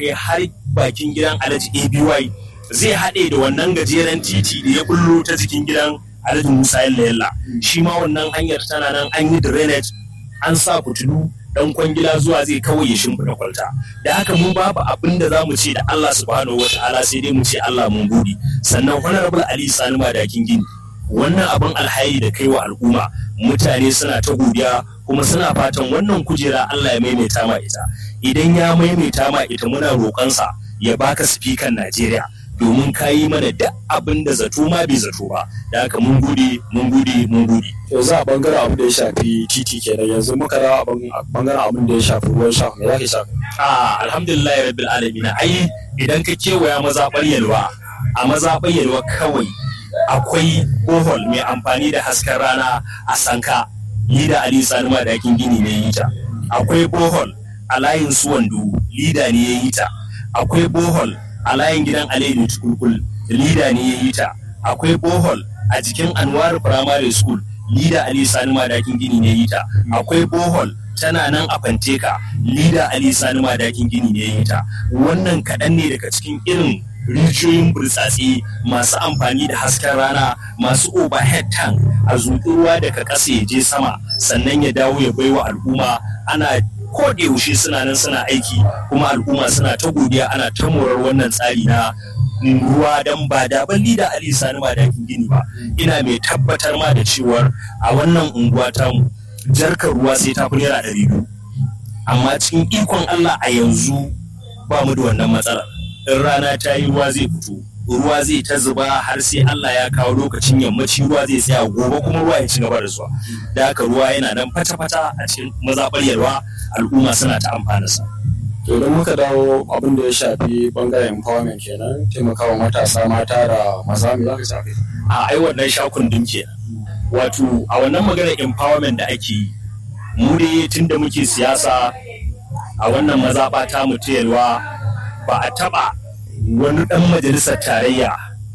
kai har bakin gidan alhaji aby zai haɗe da wannan gajeren titi da ya bullo ta jikin gidan alhaji musa yalla yalla shi ma wannan hanyar tana nan an yi drainage an sa fitilu dan kwangila zuwa zai kawai ya shimfiɗa kwalta da haka mun babu abin da za mu ce da Allah subhanahu wa ta'ala sai dai mu ce Allah mun gode sannan honorable Ali Sani Madakin Gini wannan abin alhairi da kai wa al'umma mutane suna ta godiya kuma suna fatan wannan kujera Allah ya maimaita ma ita idan ya maimaita ma ita muna roƙonsa ya baka sifikan Najeriya domin ka yi mana duk abin da zato ma bai zato ba da haka mun gode mun gode mun gode yanzu a bangaren abin da ya shafi titi kenan yanzu muka da bangaren abin da ya shafi ruwan sha me zaka shafi a alhamdulillah rabbil alamin ai idan ka kewaya mazaɓar yalwa a mazaɓar yalwa kawai akwai bohol mai amfani da hasken rana a sanka lida ali sani madakin gini ne yi ta akwai bohol a layin suwandu lida ne ya yi ta akwai bohol a layin gidan Aliyu Tukulkul lida ne ya yi ta akwai bohol a jikin Anwar Primary School lida Ali Sani Madakin Gini ne ya yi ta akwai bohol tana nan a Fanteka lida Ali Sani Madakin Gini ne ya yi ta wannan kaɗan ne daga cikin irin rijiyoyin burtsatse masu amfani da hasken rana masu overhead tank a zuƙi ruwa daga ƙasa ya je sama sannan ya dawo ya baiwa al'umma ana ko da yaushe suna nan suna aiki kuma al'umma suna ta godiya ana ta morar wannan tsari na ruwa don ba da balli da Ali Sani ba da gini ba ina mai tabbatar ma da cewar a wannan unguwa ta mu jarkar ruwa sai ta fi naira ɗari biyu amma cikin ikon Allah a yanzu ba mu da wannan matsalar in rana ta yi ruwa zai fito ruwa zai ta zuba har sai Allah ya kawo lokacin yammaci ruwa zai tsaya gobe kuma ruwa ya ci gaba da zuwa da haka ruwa yana nan fata-fata a cikin mazaɓar yalwa al'umma suna ta amfana sa. to idan muka dawo abin da ya shafi bangaren empowerment kenan taimakawa matasa mata da maza me za ka shafi a ai wannan shakun din ke wato a wannan maganar empowerment da ake yi mu dai tun da muke siyasa a wannan mazaɓa ta mu ta yalwa ba a taɓa wani ɗan majalisar tarayya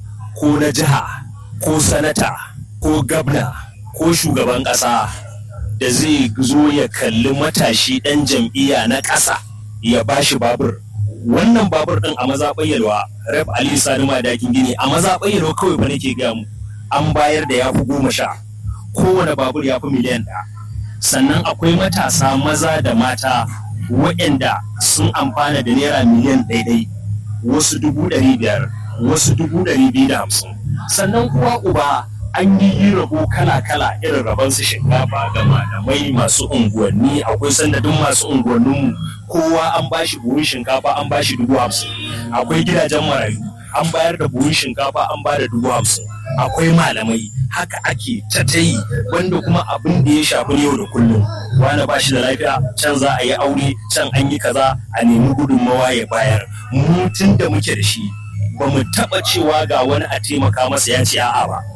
ko na jiha ko sanata ko gabna ko shugaban ƙasa da zai zo ya kalli matashi ɗan jam'iyya na ƙasa ya bashi babur wannan babur ɗin a mazaɓar yalwa rep ali sani madakin gini a mazaɓar yalwa kawai ba nake gaya mu an bayar da ya fi goma sha kowane babur ya fi miliyan ɗaya sannan akwai matasa maza da mata waɗanda sun amfana da naira miliyan ɗaiɗai wasu dubu ɗari biyar wasu dubu ɗari biyu da hamsin sannan kuwa uba an yi yi rabo kala-kala irin rabon su shinkafa ga malamai masu unguwanni akwai sanadin masu unguwanninmu kowa an bashi buhun shinkafa an bashi dubu hamsin akwai gidajen marayu an bayar da buhun shinkafa an ba da dubu hamsin akwai malamai haka ake ta ta yi wanda kuma abin da ya shafi yau da kullum wani ba shi da lafiya can za a yi aure can an yi kaza a nemi gudunmawa ya bayar mu tun da muke da shi ba mu taɓa cewa ga wani a taimaka masa ya ce a'a ba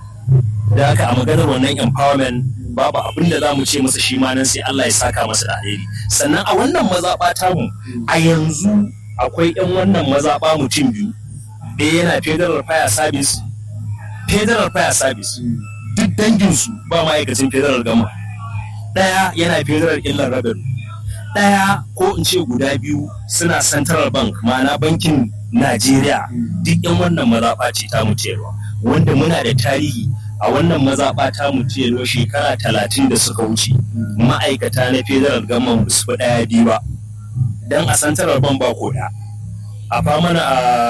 da haka a maganar wannan empowerment babu abin da za mu ce masa shi ma nan sai Allah ya saka masa da alheri sannan a wannan mazaɓa tamu a yanzu akwai 'yan wannan mazaɓa mutum biyu ɗaya yana federal fire service federal fire service duk danginsu ba ma'aikacin federal gama ɗaya yana federal illar revenue ɗaya ko in ce guda biyu suna central bank ma'ana bankin najeriya duk yan wannan mazaɓa ce ta mutuwa wanda muna da tarihi a wannan mazaɓa ta mutuwa shekara talatin da suka wuce ma'aikata na federal gama ba su fi ɗaya biyu ba don a central bank ba ko ɗaya a famana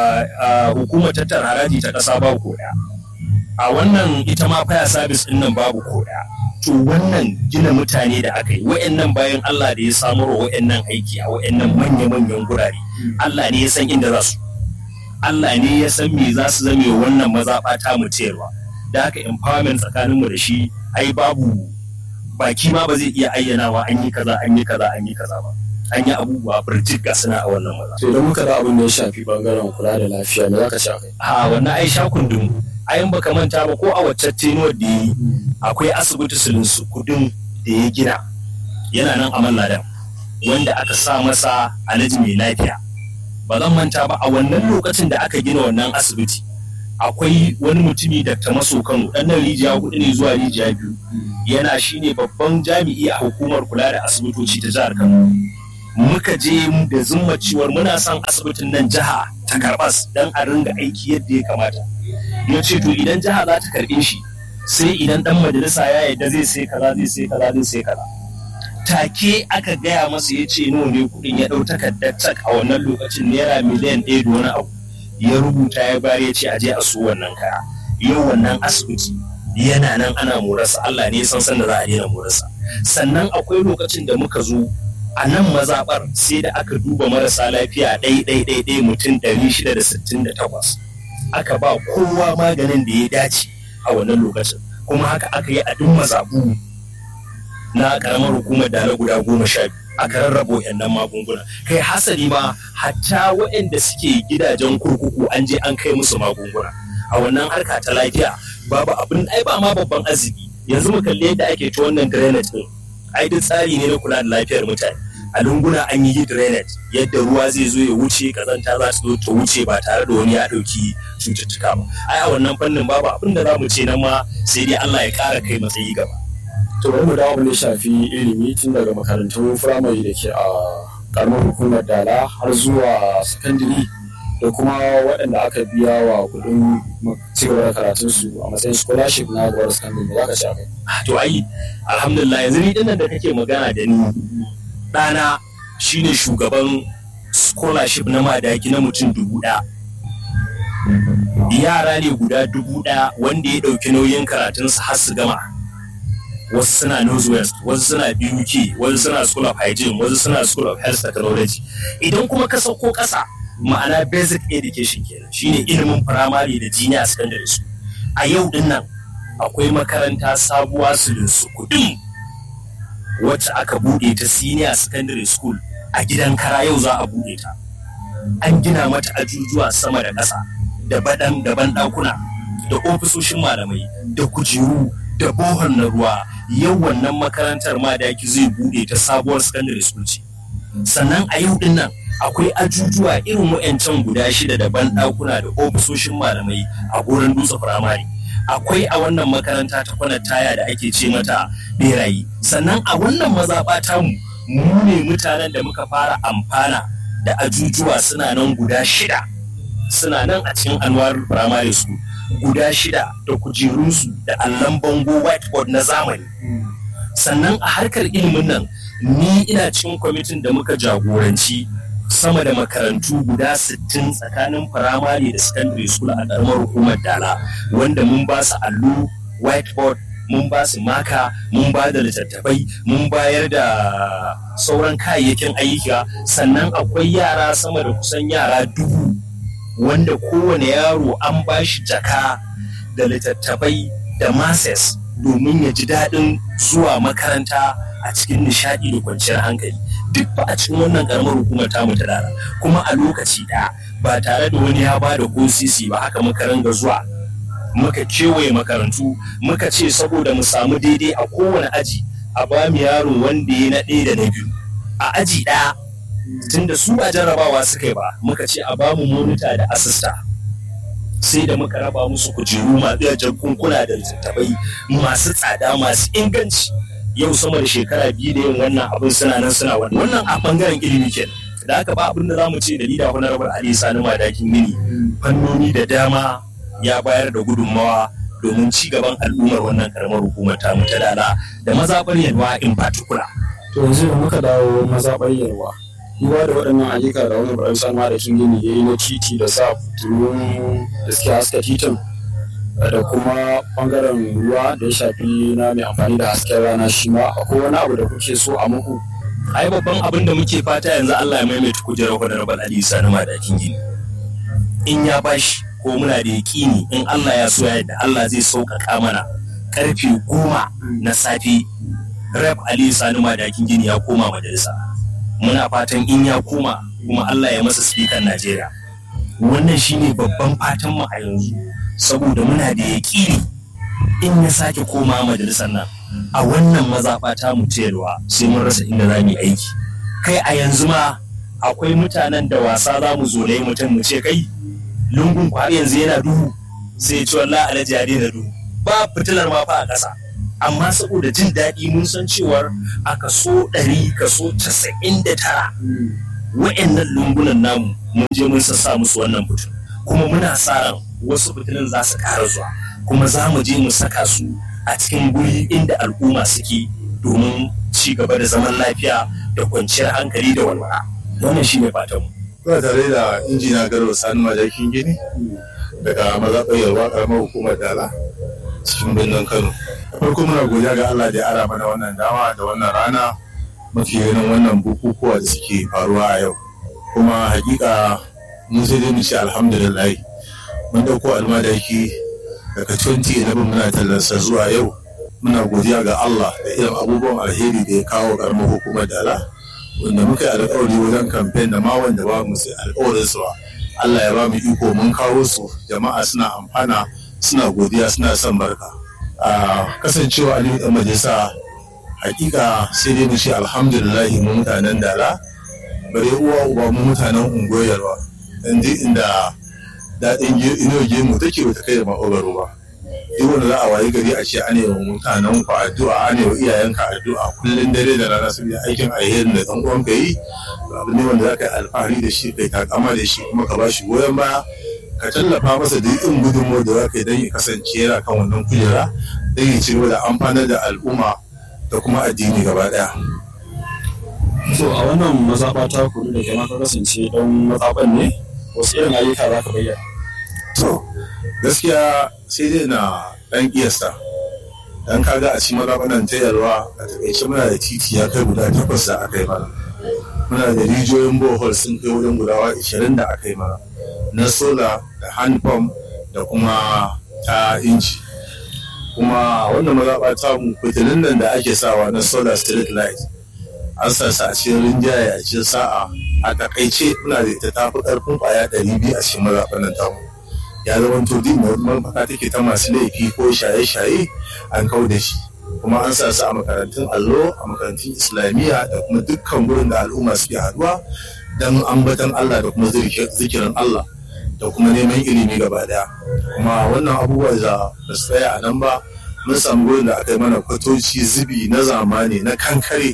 a hukumar tattara haraji ta ƙasa babu ko ɗaya a wannan ita ma fire service ɗin nan babu ko ɗaya to wannan gina mutane da aka yi wa'annan bayan Allah da ya samar wa wa'annan aiki a wa'annan manya-manyan gurare Allah ne ya san inda za su Allah ne ya san me za su zame wa wannan mazaɓa ta mutuwa da haka empowerment tsakaninmu da shi ai babu baki ma ba zai iya ayyanawa an yi kaza an yi kaza an yi kaza ba an yi abubuwa birjik ga suna a wannan maza. to idan muka da abin da ya shafi bangaren kula da lafiya me za ka sha kai a wannan ai sha kundin ayin baka manta ba ko a wacce tenuwar da yi akwai asibiti su kudin da ya gina yana nan a malladan wanda aka sa masa alaji mai lafiya ba zan manta ba a wannan lokacin da aka gina wannan asibiti akwai wani mutumi da ta maso kano ɗan nan rijiya hudu ne zuwa rijiya biyu yana shine babban jami'i a hukumar kula da asibitoci ta jihar kano muka je da zumma ciwar muna son asibitin nan jiha ta karbas don a ringa aiki yadda ya kamata ya ce to idan jiha za ta karɓe shi sai idan dan majalisa ya yarda zai sai kaza zai sai kaza zai sai kaza take aka gaya masa ya ce nawa ne kuɗin ya ɗau takardar tak a wannan lokacin naira miliyan ɗaya da wani abu ya rubuta ya bayar ya ce a je a so wannan kaya yau wannan asibiti yana nan ana morarsa Allah ne san san da za a daina morarsa sannan akwai lokacin da muka zo a nan mazaɓar sai da aka duba marasa lafiya ɗai ɗai ɗai ɗai mutum ɗari shida da sittin da takwas aka ba kowa maganin da ya dace a wannan lokacin kuma haka aka yi a duk mazaɓu na ƙaramar hukumar da na guda goma sha biyu aka rarrabo yannan magunguna kai hasali ma hatta waɗanda suke gidajen kurkuku an je an kai musu magunguna a wannan harka ta lafiya babu abin ai ba ma babban arziki yanzu mu kalli yadda ake ta wannan drainage din ai duk tsari ne na kula da lafiyar mutane a lunguna an yi drainage yadda ruwa zai zo ya wuce kazanta za su zo ta wuce ba tare da wani ya ɗauki cututtuka ba ai a wannan fannin babu abin da za mu ce nan ma sai dai Allah ya ƙara kai matsayi gaba to bari mu dawo mu shafi ilimi tun daga makarantun firamare da ke a karamar hukumar dala har zuwa sakandare da kuma waɗanda aka biya wa kuɗin cigaba da karatun su a matsayin scholarship na gwar sakandare za ka ci akai. to ai alhamdulillah yanzu ni dinnan da kake magana da ni ɗana shine shugaban scholarship na madaki na mutum dubu ɗaya yara ne guda dubu ɗaya wanda ya ɗauki nauyin karatunsu har su gama wasu suna northwest wasu suna buk wasu suna school of hygiene wasu suna school of health technology idan kuma ka sauko ƙasa ma'ana basic education kenan shine ilimin firamare da junior secondary school a yau din nan akwai makaranta sabuwa su kudin wacce aka bude ta senior secondary school a gidan kara yau za a bude ta an gina mata ajujuwa sama da ƙasa da baɗan daban ɗakuna da ofisoshin malamai da kujeru da bohol na ruwa yau wannan makarantar ma da zai bude ta sabuwar secondary school ce sannan a yau din nan akwai ajujuwa irin wa'ancan guda shida da banɗakuna da ofisoshin malamai a gurin dutse firamare akwai a wannan makaranta ta kwanar taya da ake ce mata berayi sannan a wannan mazaɓa tamu mu ne mutanen da muka fara amfana da ajujuwa suna nan guda shida suna nan a cikin anwar firamare school guda shida da kujerunsu da allon bango whiteboard na zamani sannan a harkar ilimin nan ni ina cikin kwamitin da muka jagoranci sama da makarantu guda 60 tsakanin firamare da secondary school a ƙaramar hukumar dala wanda mun ba su allo whiteboard mun ba su maka mun ba da littattafai mun bayar da sauran kayayyakin ayyuka sannan akwai yara sama da kusan yara dubu wanda kowane yaro an ba shi jaka da littattafai da mases domin ya ji daɗin zuwa makaranta a cikin nishaɗi da kwanciyar hankali duk ba a cikin wannan karamar hukumar tamu ta dara kuma a lokaci ɗaya ba tare da wani ya ba da ko sisi ba haka muka ranga zuwa muka kewaye makarantu muka ce saboda mu samu daidai a kowane aji a ba mu yaro wanda ya na ɗaya da na biyu a aji ɗaya tunda su a jarrabawa suka yi ba muka ce a ba mu monita da asista sai da muka raba musu kujeru masu jakunkuna da littattafai masu tsada masu inganci yau sama da shekara biyu da yin wannan abin suna nan suna wannan wannan a bangaren ilimi kenan da haka ba abin da za mu ce da lida honorable ali sani madakin gini fannoni da dama ya bayar da gudunmawa domin ci gaban al'ummar wannan karamar hukumar ta ta dala da mazaɓar yalwa in particular. to yanzu da muka dawo mazaɓar yalwa duba da waɗannan ayyuka da wani ba'ar sanwa da kin gini ya yi na titi da sa fitilun da suke haska titin da kuma bangaren ruwa da ya shafi na mai amfani da hasken rana shi ma akwai wani abu da kuke so a muku ai babban abin da muke fata yanzu Allah ya maimaita kujerar honorable Ali Sani Madakin gini in ya bashi ko muna da yaƙini in Allah ya so yadda Allah zai sauƙaƙa mana karfe goma na safe rep Ali Sani Madakin gini ya koma majalisa muna fatan in ya koma kuma Allah ya masa speaker Najeriya wannan shine babban fatan mu a yanzu saboda muna da yaƙini in ya sake koma majalisar nan a wannan mazaɓa ta mu cewa sai mun rasa inda za mu yi aiki kai a yanzu ma akwai mutanen da wasa za mu zo yi mutum mu ce kai lungun kwari yanzu yana duhu sai ce wallahi alhaji ya daina duhu ba fitilar ma fa a ƙasa amma saboda jin daɗi mun san cewar a kaso ɗari kaso casa'in da tara wa'annan lungunan namu mun je mun sassa musu wannan fitin kuma muna sa ran wasu fitilun za su ƙara zuwa kuma za mu je mu saka su a cikin guri inda al'umma suke domin ci gaba da zaman lafiya da kwanciyar hankali da walwala wannan shi ne fatan mu Kuna tare da injina Garba Sani Madakin Gini daga mazaɓar Yarwa ƙaramar hukumar Dala cikin birnin Kano. Farko muna godiya ga Allah da ya ara mana wannan dama da wannan rana mafi ganin wannan bukukuwa da suke faruwa a yau. Kuma hakika mun sai dai mu ce alhamdulillah mun dauko almadaki daga 2011 muna tallarsa zuwa yau muna godiya ga Allah da irin abubuwan alheri da ya kawo karamar hukumar dala wanda muka yi alkawari wajen kamfen da ma wanda ba mu sai alkawarin su Allah ya ba mu iko mun kawo su jama'a suna amfana suna godiya suna son barka a kasancewa aliyu dan majalisa hakika sai dai mu ce alhamdulillah mu mutanen dala bare uwa uba mu mutanen ungoyarwa dan duk inda daɗin ino gemu take bata kai da ma'ogaro ba duk wanda za a wayi gari a ce ana yawan mutanen ku addu'a ana yawan iyayenka addu'a kullum dare da rana saboda aikin alherin da ɗan uwanka yi abu ne wanda za ka yi alfahari da shi kai takama da shi kuma ka ba shi goyon baya ka tallafa masa da yin gudunmuwar da za ka yi don ya kasance yana kan wannan kujera don ya ci gaba da amfanar da al'umma da kuma addini gaba ɗaya. to a wannan mazaɓa ta kudu da kai ma ka kasance don mazaɓan ne wasu irin ayyuka za ka bayyana To, gaskiya sai dai na ɗan ƙiyasta. Dan kaga a cikin mazaɓanan ta yalwa a taƙaice muna da titi ya kai guda takwas da aka yi mana. Muna da rijiyoyin bohol sun kai wurin guda ishirin da aka yi mana. Na sola da hand pump da kuma ta inji. Kuma wannan mazaɓa ta mu fitilun nan da ake sawa na solar street light. An sa a cikin rinjaye a cikin sa'a a takaice muna da ita tafi ƙarfin ƙwaya ɗari biyu a cikin mazaɓanan tamu. ya zama to din mafaka take ta masu laifi ko shaye-shaye an kau da shi kuma an sa su a makarantun allo a makarantun islamiyya da kuma dukkan gurin da al'umma suke haduwa don ambatan Allah da kuma zikirin Allah da kuma neman ilimi gaba daya kuma wannan abubuwa da ba su tsaya a nan ba mun samu gurin da aka yi mana kwatoci zubi na zamani na kankare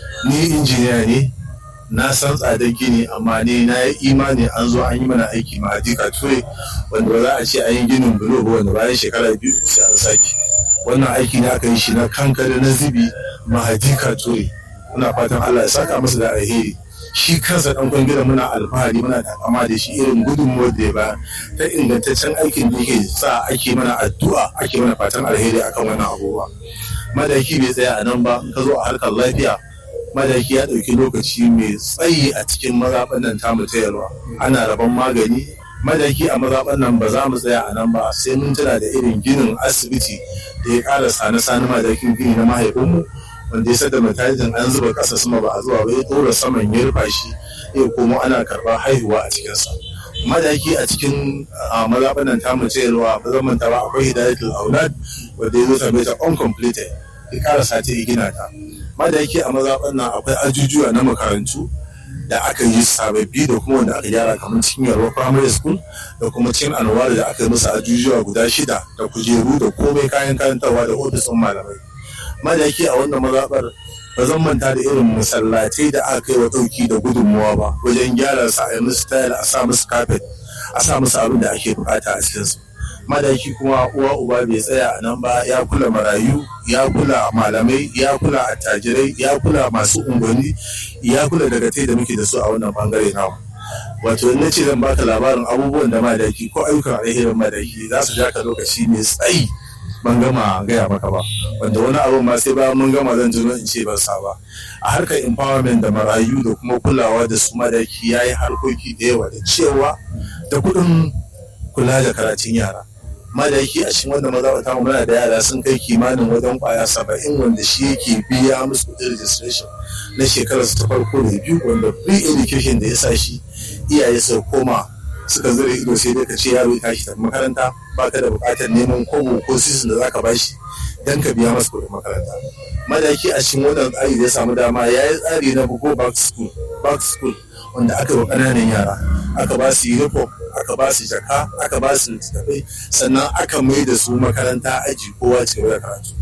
ni injiniya ne na san tsadar gini amma ne na yi imani an zo an yi mana aiki ma hadika ture wanda ba za a ce an yi ginin bulo ba wanda bayan shekara biyu sai an sake wannan aiki ne aka yi shi na kankare na zubi ma hadika ture muna fatan Allah ya saka masa da alheri shi kansa dan kwangila muna alfahari muna takama da shi irin gudunmuwar da ya ba ta ingantaccen aikin da yake sa ake mana addu'a ake mana fatan alheri akan wannan abubuwa madaki bai tsaya a nan ba ka zo a harkar lafiya madaki ya ɗauki lokaci mai tsayi a cikin mazaɓan nan tamu ta yalwa ana rabon magani madaki a mazaɓan nan ba za mu tsaya a nan ba sai mun tuna da irin ginin asibiti da ya ƙara sani sani madakin gini na mahaifinmu wanda ya sada matajin an zuba ƙasa sama ba a zuwa ba ya ɗora saman ya rufa shi ya komo ana karɓar haihuwa a cikinsa madaki a cikin mazaɓan nan tamu ta yalwa ba zan manta ba akwai hidayatul aulad wanda ya zo same ta uncompleted ya ƙara sati ya gina ta ma da yake a mazaɓan nan akwai ajujuwa na makarantu da aka yi sababbi da kuma wanda aka gyara kamar cikin yarwa primary school da kuma cikin anwar da aka yi musu ajujuwa guda shida da kujeru da komai kayan karantarwa da ofisin malamai ma da yake a wannan mazaɓar ba zan manta da irin masallatai da aka yi wa ɗauki da gudunmuwa ba wajen gyara sa a yi musu tayar a sa musu kafet a sa musu abin da ake bukata a cikinsu madaki kuma uwa uba bai tsaya a nan ba ya kula marayu ya kula malamai ya kula attajirai ya kula masu unguwanni ya kula daga tai da muke da su a wannan bangare namu wato in ce zan baka labarin abubuwan da madaki ko ayyukan alherin madaki za su ja ka lokaci mai tsayi ban gama gaya maka ba wanda wani abu ma sai bayan mun gama zan jino in ce ban sa ba a harkar empowerment da marayu da kuma kulawa da su madaki ya yi harkoki da yawa da cewa da kuɗin kula da karatun yara madaki a cikin wanda maza ta muna da yara sun kai kimanin wajen kwaya saba'in wanda shi yake biya musu kudin registration na shekarar ta farko da biyu wanda free education da ya sa shi iyaye su koma suka zura ido sai dai ka ce yaro ya tashi tafi makaranta baka da bukatar neman kobo ko sisin da zaka bashi dan ka biya masa kudin makaranta madaki a cikin wannan tsari da ya samu dama ya yi tsari na go back school back school wanda aka wa ƙananan yara aka ba su uniform aka ba su jaka aka ba su littattafai sannan aka mai da su makaranta aji kowa ce da karatu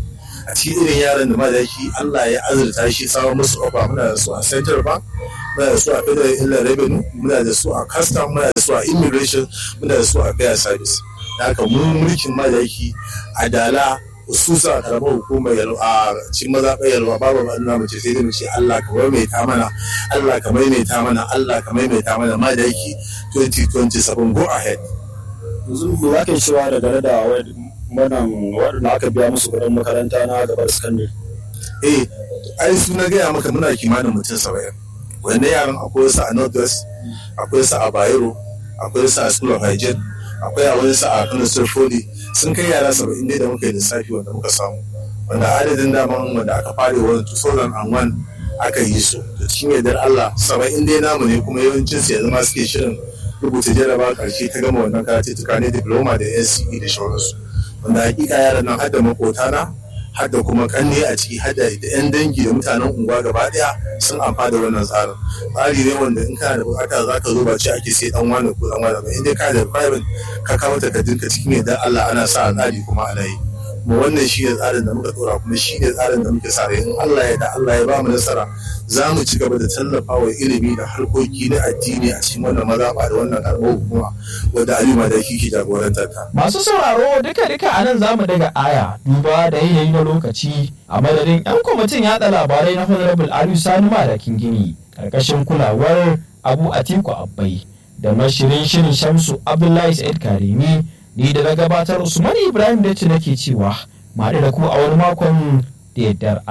a cikin irin yaran da madaki Allah ya azurta shi samun musu ofa muna da su a central bank muna da su a federal inland revenue muna da su a custom muna da su a immigration muna da su a fair service da haka mu mulkin madaki a dala hususa a karamar hukumar a cikin mazaɓar yalwa babu ma'ana mace sai dai mu ce Allah ka maimaita mana Allah ka maimaita mana Allah ka maimaita mana madaki 2027 go ahead yanzu me za ka yi cewa da dare da wannan waɗanda aka biya musu kuɗin makaranta na gabar sakandare eh ai su na gaya maka muna kimanin mutum saba'in wanda yaran akwai wasu a northwest akwai wasu a bayero akwai wasu a school of hygiene akwai a wani sa a kano sirfoli sun kai yara saba'in dai da muka yi lissafi wanda muka samu wanda adadin daman wanda aka fare wani 2001 aka yi su da cikin yardar Allah saba'in dai namu ne kuma yawancin su yanzu ma suke shirin rubuta jaraba karshe ta gama wannan karatuttuka ne diploma da NCE da sauransu wanda hakika yaran nan hadda makotana hadda kuma kanne a ciki hadda da yan dangi da mutanen unguwa gaba daya sun amfana da wannan tsarin tsari ne wanda in kana da bukata za ka zo ba ce ake sai dan wani ko dan wani ba in dai ka da private ka kawo takardunka cikin yardar Allah ana sa tsari kuma ana yi mu wannan shi ne tsarin da muka dora kuma shi ne tsarin da muke sa in Allah ya da Allah ya ba mu nasara za mu ci gaba da tallafa wa ilimi da harkoki na addini a cikin wannan mazaɓa da wannan karɓar hukuma wadda Alima da ke jagorantar ta. Masu sauraro duka duka a nan zamu daga aya duba da yanayi na lokaci a madadin 'yan kwamitin yaɗa labarai na Honorable Aliyu Sani Madakin Gini ƙarƙashin kulawar Abu Atiku Abbai da mashirin shirin Shamsu Abdullahi Said Karimi ni da na gabatar Usman Ibrahim da nake cewa ma da ku a wani makon da yardar